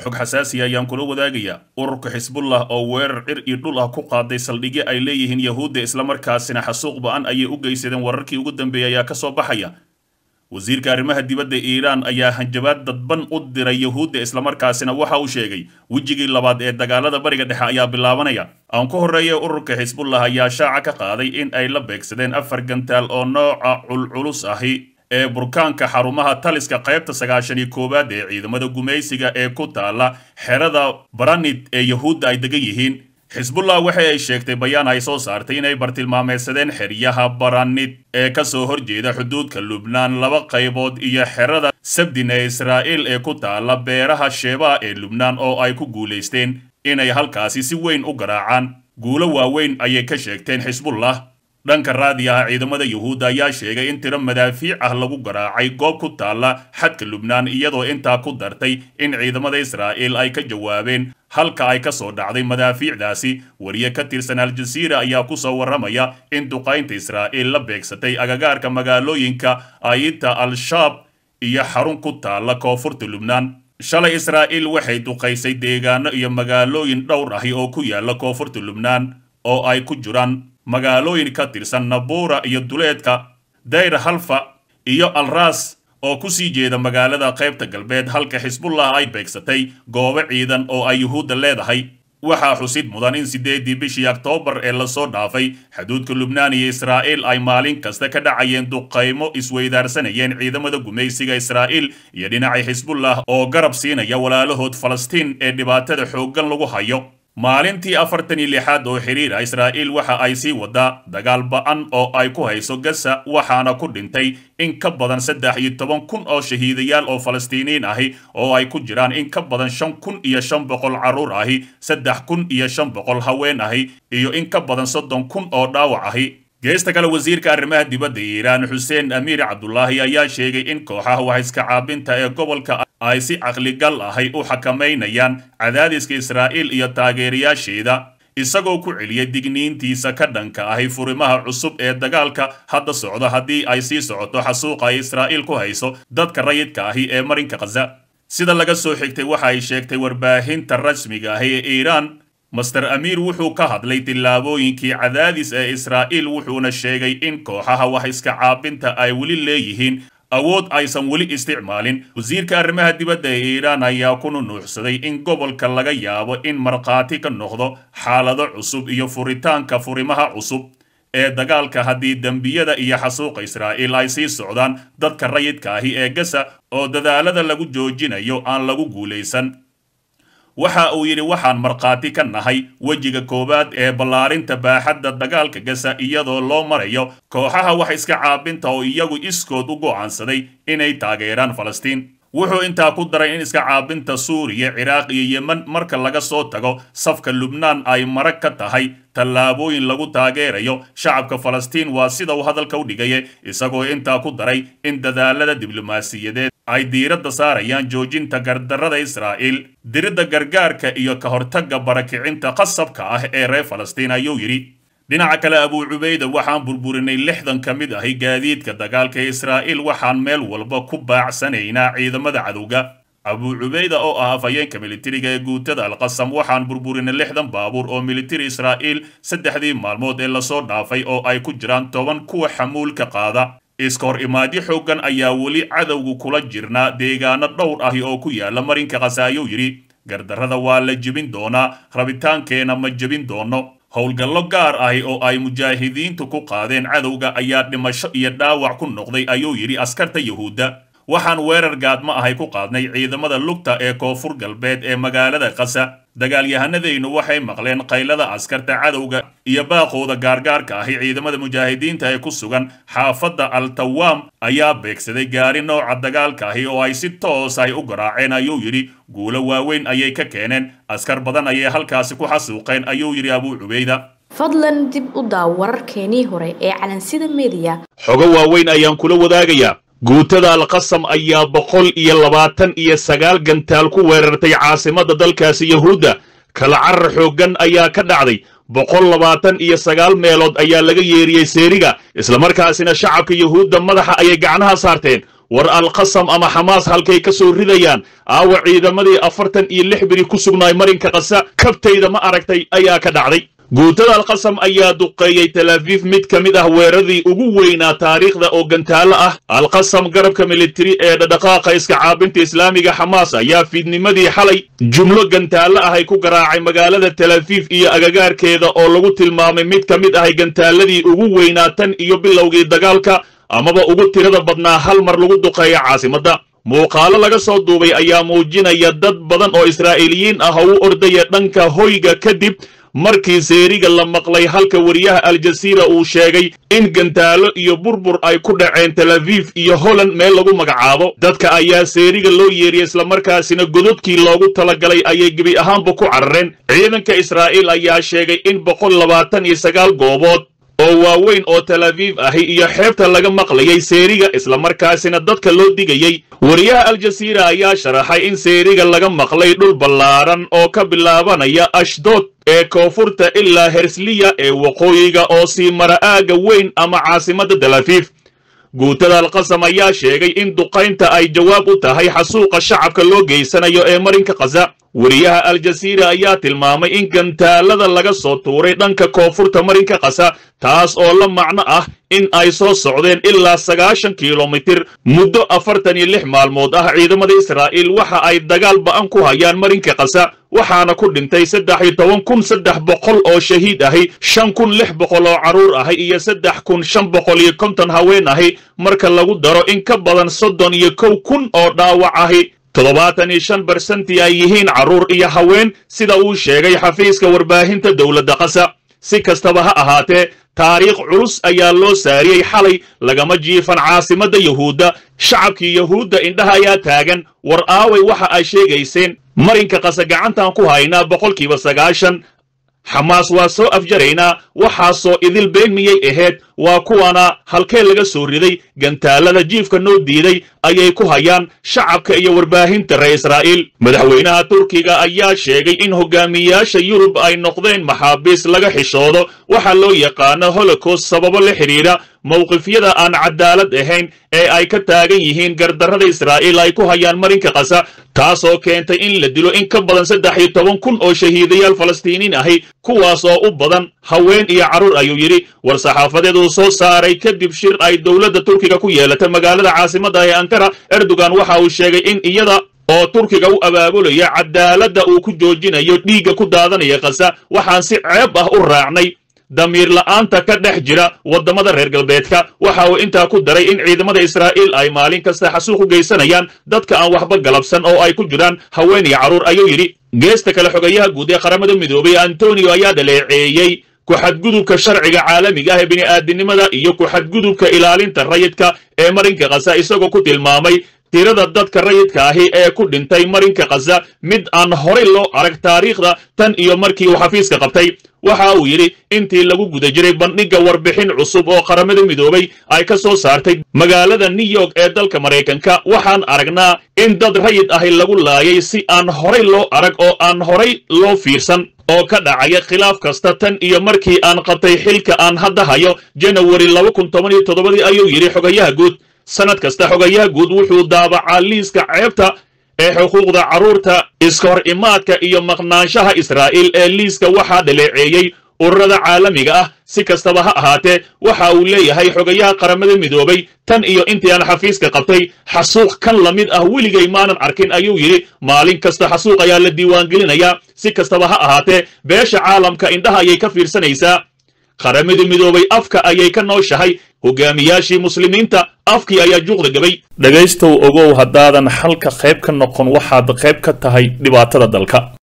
xog xasaasiya ayaan kula wadaagayaa ururka xisbullah oo weerar cir iyo dhul ah ku qaaday saldhigyo ay leeyihiin yahuudda islamarkaasina xasuuq ba-an ayay u geysadeen wararkii ugu dambeeyay ayaa kasoo baxaya wasiirka arrimaha dibadda iiraan ayaa hanjabaad dadban u diray yahuudda islamarkaasina waxa uu sheegay wejigii labaad ee dagaalada bariga dhexe ayaa bilaabanaya aan ku horreeya ururka xisbullah ayaa shaaca ka qaaday in ay la beegsadeen afar gantaal oo nooca culculus ahi ee burkaanka xarumaha taliska qaybta sagaashan iyo koowaad ee ciidamada gumaysiga ee ku taala xerada baranid ee yahuudda ay degan yihiin xisbullah waxa ay sheegtay bayaan ay soo saartay inay bartilmaameedsadeen xeryaha baranid ee kasoo horjeeda xuduudka lubnaan laba qaybood iyo xerada sabdin ee israa'iil ee ku taala beeraha sheebaa ee lubnaan oo ay ku guulaysteen inay halkaasi si weyn u garaacaan guulo waaweyn ayay ka sheegteen xisbullah dhanka raadiyaha ciidamada yuhuudda ayaa sheegay in tiro madaafiic ah lagu garaacay goob ku taalla xadka lubnaan iyadoo intaa ku dartay in ciidamada israa'iil ay ka jawaabeen halka ay ka soo dhacday madaafiicdaasi wariye ka tirsan al-jasiira ayaa ku soo warramaya in duqaynta israa'iil la beegsatay agagaarka magaalooyinka ayita al-shaab iyo xarun ku taalla koonfurta lubnaan shalay israa'iil waxay duqaysay deegaano iyo magaalooyin dhowr ahi oo ku yaalla koonfurta lubnaan oo ay ku jiraan magaalooyin ka tirsan nabuura iyo duleedka dayr halfa iyo alras oo ku sii jeeda magaalada qaybta galbeed halka xisbullah ay beegsatay goobo ciidan oo ay yuhuudda leedahay waxaa xusid mudan in siddeedii bishii oktoobar ee lasoo dhaafay xuduudka lubnaan iyo israa'iil ay maalin kasta ka dhacayeen duqaymo isweydaarsanayeen ciidamada gumaysiga israa'iil iyo dhinacay xisbullah oo garab siinaya walaalahood falastiin ee dhibaatada xooggan lagu hayo maalintii afartan iyo lixaad oo xiriira israa'iil waxa ay sii wadaa dagaal ba-an oo ay ku hayso gasa waxaana ku dhintay in ka badan saddex iyo toban kun oo shahiidayaal oo falastiiniyiin ahi oo ay ku jiraan in ka badan shan kun iyo shan boqol carruur ahi saddex kun iyo shan boqol haween ahi iyo in ka badan soddon kun oo dhaawac ahi geesta kale wasiirka arrimaha dibadda iiraan xuseen amiir cabdulaahi ayaa sheegay in kooxaha waxiska caabinta ee gobolka ay si caqligal ahay u xakamaynayaan cadaadiska israa'iil iyo taageerayaasheeda isagoo ku celiyay digniintiisa ka dhanka ahi furimaha cusub ee dagaalka hadda socda haddii ay sii socoto xasuuqa ay israa'iil ku hayso dadka rayidka ahi ee marinka khaza sida laga soo xigtay waxa ay sheegtay warbaahinta rasmiga ahi ee iiraan master amiir wuxuu ka hadlay tillaabooyinkii cadaadis ee israa'iil wuxuuna sheegay in kooxaha wax iska caabinta ay weli leeyihiin awood aysan weli isticmaalin wasiirka arrimaha dibadda ee iiraan ayaa ku nunuuxsaday in gobolka laga yaabo in markhaati ka noqdo xaalado cusub iyo furitaanka furimaha cusub ee dagaalka haddii dembiyada iyo xasuuqa israa'iil ay sii socdaan dadka rayidka ahi ee gasa oo dadaalada lagu joojinayo aan lagu guulaysan waxa uu yidhi waxaan markhaati ka nahay wejiga koowaad ee ballaarinta baaxadda dagaalka gasa iyadoo loo marayo kooxaha wax iska caabinta oo iyagu iskood u go'aansaday inay taageeraan falastiin wuxuu intaa ku daray in iska caabinta suuriya ciraaq iyo yemen marka laga soo tago safka lubnaan ay marag ka tahay tallaabooyin lagu taageerayo shacabka falastiin waa sida uu hadalka u dhigaye isagoo intaa ku daray in dadaalada diblomaasiyadeed ay diiradda saarayaan joojinta gardarrada israa'iil diridda gargaarka iyo ka hortagga barakicinta qasabka ah ee reer falastiin ayuu yidhi dhinaca kale abuu cubayda waxaan burburinay lixdan ka mid ahi gaadiidka dagaalka ee israa'iil waxaan meel walba ku baacsanaynaa ciidamada cadowga abuu cubayda oo ah afhayeenka militariga ee guutada alqasam waxaan burburinay lixdan baabuur oo militari israa'iil saddexdii maalmood ee lasoo dhaafay oo ay ku jiraan toban kuwa xamuulka qaada iska hor imaadyo xooggan ayaa weli cadowgu kula jirnaa deegaano dhowr ahi oo ku yaala marinka khasa ayuu yidhi gardarrada waa la jebin doonaa rabitaankeena ma jebin doono howlgallo gaar ahi oo ay mujaahidiintu ku qaadeen cadowga ayaa dhimasho iyo dhaawac ku noqday ayuu yidhi askarta yuhuudda waxaan weerar gaadmo ahay ku qaadnay ciidamada lugta ee koonfur galbeed ee magaalada kasa dagaalyahanadaynu waxay maqleen qaylada askarta cadowga iyo baaqooda gaargaarka ahi ciidamada mujaahidiinta ee ku sugan xaafadda al-tawaam ayaa beegsaday gaari nooca dagaalka ahi oo ay si toos ahy u garaaceen ayuu yidhi guulo waaweyn ayay ka keeneen askar badan ayay halkaasi ku xasuuqeen ayuu yidhi abuu cubayda fadlan dib u daaw wararkeenii hore ee calansida mediya xogo waaweyn ayaan kula wadaagayaa guutada alqasam ayaa boqol iyo labaatan iyo sagaal gantaal ku weerartay caasimadda dalkaasi yahuudda kala carar xooggan ayaa ka dhacday boqol labaatan iyo sagaal meelood ayaa laga yeeriyey seeriga islamarkaasina shacabka yuhuudda madaxa ayay gacnaha saarteen war alqasam ama xamaas halkay ka soo ridayaan aawa ciidamadii afartan iyo lix biri ku sugnaay marinka qasa kabtayda ma aragtay ayaa ka dhacday guutada alqasam ayaa duqeeyey talaafiif mid ka mid ah weeraradii ugu weynaa taariikhda oo gantaalo ah alqasam garabka militari ee dhadhaqaaqa iska caabinta islaamiga xamaas ayaa fiidnimadii xalay jumlo gantaalo ahay ku garaacay magaalada talaafiif iyo agagaarkeeda oo lagu tilmaamay mid ka mid ahay gantaaladii ugu weynaa tan iyo bilowgii dagaalka amaba ugu tirada badnaa hal mar lagu duqeeya caasimadda muuqaalo laga soo duubay ayaa muujinaya dad badan oo israa'iiliyiin ah oo u ordaya dhanka hoyga kadib markii seeriga la maqlay halka wariyaha aljasiira uu sheegay in gantaalo iyo burbur ay ku dhaceen talafiif iyo holland meel lagu magacaabo dadka ayaa seeriga loo yeeriyey islamarkaasina gododkii loogu talagalay ayay gebi ahaanba ku carareen ciidanka israa'iil ayaa sheegay in boqol labaatan iyo sagaal goobood oo waaweyn oo talafiif ahi iyo xeebta laga maqlayay seeriga islamarkaasina dadka loo digayey wariyaha aljasiira ayaa sharaxay in seeriga laga maqlay dhul ballaaran oo ka bilaabanaya ashdood ee koonfurta ilaa hersliya ee waqooyiga oo sii mara aagga weyn ama caasimadda talafiif guutada alqasam ayaa sheegay in duqaynta ay jawaab u tahay xasuuqa shacabka loo geysanayo ee marinka khaza wariyaha aljasiira ayaa tilmaamay in gantaalada laga soo tuuray dhanka koonfurta marinka kasa taas oo la macno ah in ay soo socdeen ilaa sagaashan kilomitir muddo afartan iyo lix maalmood ah ciidamada israa'iil waxa ay dagaal ba'an ku hayaan marinka kasa waxaana ku dhintay saddex iyo toban kun saddex boqol oo shahiid ahi shan kun lix boqol oo carruur ahi iyo saddex kun shan boqol iyo konton haween ahi marka lagu daro in ka badan soddon iyo kow kun oo dhaawac ahi toddobaatan iyo shan barsentii ay yihiin carruur iyo haween sida uu sheegay xafiiska warbaahinta dowladda kasa si kastaba ha ahaatee taariikh culus ayaa loo saariyey xalay lagama jiifan caasimadda yuhuudda shacabkii yuhuudda indhaha ayaa taagan war aaway waxa ay sheegayseen marinka kasa gacantan ku haynaa boqolkiiba sagaashan xamaas waa soo afjaraynaa waxaasoo idil been miyay ahayd waa kuwana halkee laga soo riday gantaalada jiifka noo diiday ayay ku hayaan shacabka iyo warbaahinta reer israa'iil madaxweynaha turkiga ayaa sheegay in hogaamiyaasha yurub ay noqdeen maxaabiis laga xishoodo waxaa loo yaqaano holocaust sababo la xidhiidha mowqifyada aan cadaalad ahayn ee ay ka taagan yihiin gardarrada israa'iil ay ku hayaan marinka kasa taasoo keentay in la dilo in ka badan saddex iyo toban kun oo shahiidayaal falastiiniin ahi kuwaas oo u badan haween iyo carruur ayuu yidhi war saxaafadeed uu soo saaray kadib shir ay dowladda turkiga ku yeelatay magaalada caasimadda ee ankara erdogan waxa uu sheegay in iyada oo turkiga u abaabulaya cadaaladda uu ku joojinayo dhiigga ku daadanaya kasa waxaan si ceeb ah u raacnay damiir la'aanta ka dhex jira waddamada reer galbeedka waxa uu intaa ku daray in ciidamada israa'iil ay maalin kasta xasuuq u geysanayaan dadka aan waxba galabsan oo ay ku jiraan haween iyo carruur ayuu yidhi geesta kale xogayaha guud ee qaramada midoobay antonio ayaa dhaleeceeyey ku-xadgudubka sharciga caalamiga ah ee bini'aadinimada iyo ku-xadgudubka ilaalinta rayidka ee marinka kasa isagoo ku tilmaamay tirada dadka rayidka ahi ee ku dhintay marinka khaza mid aan horay loo arag taariikhda tan iyo markii uu xafiiska qabtay waxa uu yidhi intii lagu guda jiray bandhigga warbixin cusub oo qaramada midoobay ay ka soo saartay magaalada new york ee dalka maraykanka waxaan aragnaa in dad rayid ahi lagu laayay si aan horay loo arag oo aan horay loo fiirsan oo ka dhacaya khilaaf kasta tan iyo markii aan qabtay xilka aan hadda hayo janawari laba kun toban iyo toddobadii ayuu yidhi xogayaha guud sanad kasta xogayaha guud wuxuu daabacaa liiska ceebta ee xuquuqda carruurta iska hor imaadka iyo maqnaanshaha israa'iil ee liiska waxaa dhaleeceeyey ururada caalamiga ah si kastaba ha ahaatee waxa uu leeyahay xogayaha qaramada midoobay tan iyo intii aan xafiiska qabtay xasuuq kan la mid ah weligay maanan arkin ayuu yidhi maalin kasta xasuuq ayaa la diiwaangelinayaa si kastaba ha ahaatee beesha caalamka indhaha ayay ka fiirsanaysaa qaramada midoobay afka ayay ka nooshahay hogaamiyaashii muslimiinta afkii ayaa juuqda gabay dhegaystow ogow haddaadan xalka qayb ka noqon waxaad qayb ka tahay dhibaatada dalka